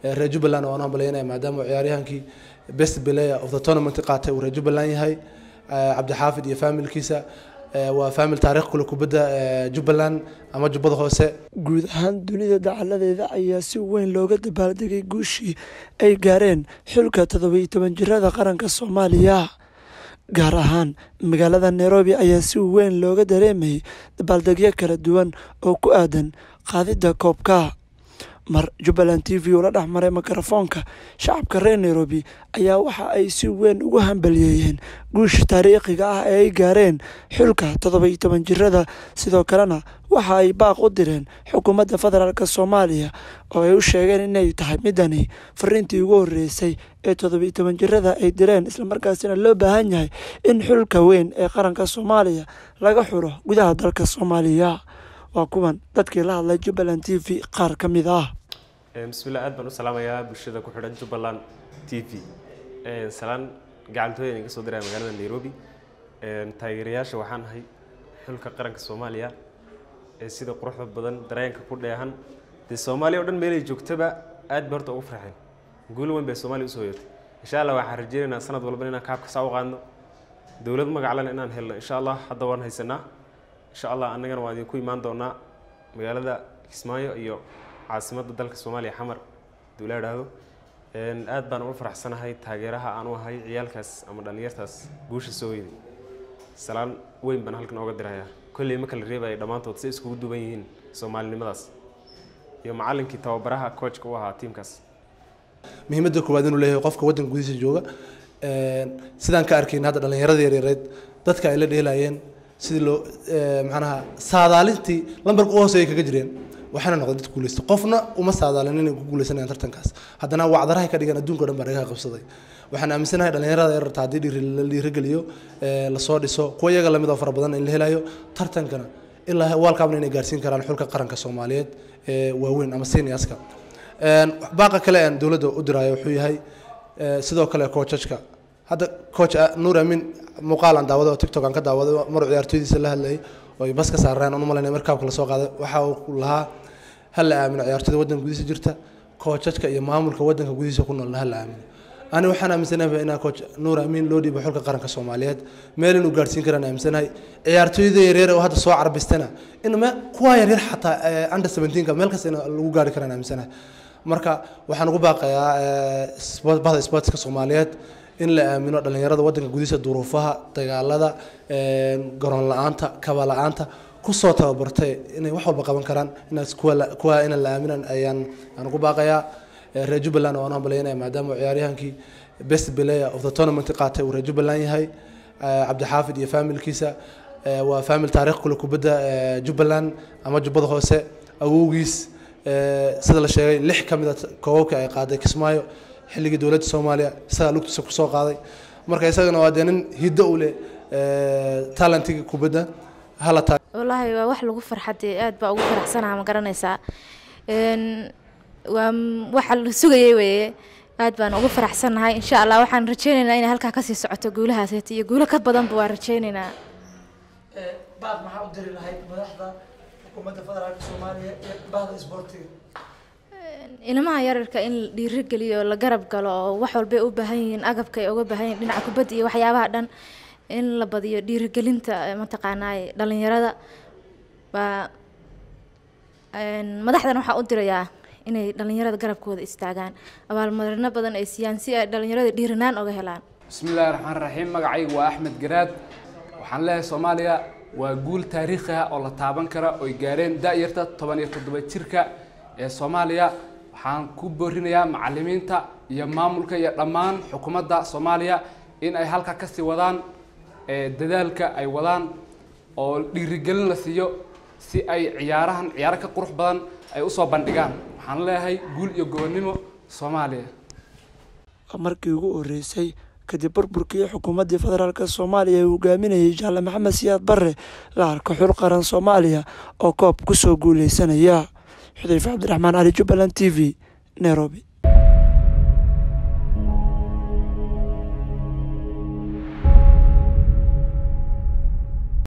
reer jubbaland waan hambalyeynaya maadaama uu ciyaaryahankii best player of the tournament qaatay uu reer jubbaland yahay cabdixaafid iyo faamilkiisa waa faamil taarikh kule kubadda jubbaland ama jubbada hoose guud ahaan dunida dacaladeeda ayaa si weyn looga dabaaldegay guushii ay gaareen xulka toddobiyo toban jirada qaranka soomaaliya gaar ahaan magaalada nairobi ayaa si weyn looga dareemayay dabaaldegyo kala duwan oo ku aadan qaadidda koobka mar jubbaland t v ula dhex maray mikrofoonka shacabka reer nairobi ayaa waxa ay si weyn ugu hambaliyeeyeen guusha taariikhiga ah ee ay gaareen xulka toddobiyo toban jirada sidoo kalena waxa ay baaq u direen xukuumadda federaalk soomaaliya oo ay u sheegeen inay tahay midani fariintii ugu horeysay ee toddobiyo toban jirada ay direen islamarkaasina loo baahan yahay in xulka weyn ee qaranka soomaaliya laga xulo gudaha dalka soomaaliya waa kuwan dadkii la hadlay jubbaland t v qaar ka mid ah bismillah aad baan u salaamayaa bulshada ku xidhan jubbaland t v salaan gacantooyan iga soo diraya magaalada nairobi taageerayaasha waxaan ahay xulka qaranka soomaaliya ee sida quruxda badan dareenka ku dheehan dee soomaaliya o dhan meelay joogtaba aad bay horta ugu farxeen guulo weyn bay soomaaliya usoo yeertay insha allah waxaan rajeynaynaa sanad walba inaan kaabka saa u qaadno dowlad magaclan inaan helno insha allah hadda waan haysanaa insha allah annagana waan idinku imaan doonaa magaalada kismaayo iyo caasimadda dalka soomaaliya xamar haduu la idhaahdo aad baan uga faraxsanahay taageeraha aan u ahay ciyaalkaas ama dhallinyartaas guusha soo weyday salaan weyn baan halkan ooga dirayaa kolley ma kala reebaya dhammaantood si iskugu duwan yihiin soomaalinimadaas iyo macallinkii tababaraha coachka u ahaa tiimkaas muhiimadda koowaad inuu leeyahay qofka waddanka gudihiisa jooga sidaan ka arkayna hadda dhallinyarada yaryareed dadka ay la dheelayeen sidii loo macnaha saadaalintii lambarka u hooseeya kaga jireen waxaana noqday dad guuleysta qofna uma saadaalin inay ku guuleysanayaan tartankaas haddana wacdarahay ka dhigan adduunka o dhan baa dhagaha qabsaday waxaan aaminsanahay dhallinyarada yararta haddii dhiiri la dhiirigeliyo lasoo dhiso kuwa iyaga lamid oo fara badan in la helayo tartankana ilaa waalkaabna inay gaarsiin karaan xulka qaranka soomaaliyeed ee waaweyn ama seniorska baaqa kale aan dowladda u diraayo wuxuu yahay sidoo kale coachajka hadda coach nuur amin muuqaal aan daawaday oo tiktok aan ka daawaday maruu ciyaartooydiisa la hadlayay oo ay bas ka saareen aan u malaynay markaabka lasoo qaaday waxa uu lahaa ha la aamino ciyaartooyda waddanka gudihiisa jirta coachajka iyo maamulka waddanka gudihiisa ku noolna ha la aamino ani waxaan aaminsanahay inaa coach nuur amin loo dhiibo xulka qaranka soomaaliyeed meel inuu gaarsiin karaan aaminsanahay ciyaartooyda yaryar oo hadda soo carbistana in kuwa yaryar xataa under seventeenka meel kasta in lagu gaari karaan aaminsanahay marka waxaan ugu baaqayaa bahda sportska soomaaliyeed in la aamino dhallinyarada waddanka gudihiisa duruufaha dagaalada garoon la-aanta kaba la-aanta kusoo tababartay inay wax walba qaban karaan inaas kuwa inaan la aaminan ayaan aan ugu baaqayaa reer jubbaland waan hambalyeynaya maadaama uu ciyaaryahankii best player of the tournament qaatay uu reer jubbaland yahay cabdixaafid iyo faamilkiisa waa faamil taarikh kule kubadda jubbaland ama jubbada hoose awowgiis sida la sheegay lix ka mid a koobabka ay qaaday kismaayo xilligii dowladda soomaaliya isagaa lugtiisa kusoo qaaday marka isagana waa dee nin hiddo u leh talentiga kubadda hala taa wallaahi waa wax lagu farxadee aad baa ugu faraxsanaha ma garanaysaa waa waxa la sugayay weeye aad baan ugu faraxsannahay insha allah waxaan rajeynaynaa inay halkaa kasii socoto guulahaaseta iyo guulo ka badanba waan rajeynaynaa baad maxaa u diri lahayd madaxda xukuumadda federaalka soomaaliya iyo bahda isboortiga ilmaha yararka in la dhiirigeliyo la garab galo oo wax walbay u baahan yihiin agabka ay uga baahan yihin dhinaca kubadda iyo waxyaabaha dhan in la badiyo dhiirigelinta mataqaanaa dhalinyarada baa madaxdan waxaa u dirayaa inay dhalinyarada garabkooda istaagaan abaalmarino badan ay siiyaan si ay dhalinyarada dhiirinaan oga helaan bismillahi raxmaan raxiim magacaygu waa axmed garaad waxaan leeyahay soomaaliya waa guul taariikhi ah oo la taaban kara oy gaareen da-yarta toban iyo toddoba jirka ee soomaaliya waxaan ku boorinayaa macalimiinta iyo maamulka iyo dhammaan xukuumadda soomaaliya in ay halka kasii wadaan dadaalka ay wadaan oo dhiirigelin la siiyo si ay ciyaarahan ciyaaro ka qurux badan ay usoo bandhigaan waxaan leeyahay guul iyo gobonnimo soomaaliya markii ugu horeysay kadib burburkii xukuumaddii federaalk soomaaliya ee hogaaminayay jaale maxamed siyaad barre la arko xul qaran soomaaliya oo koob kusoo guuleysanaya xudayfe cabdiraxmaan cali jubbaland t v nairobi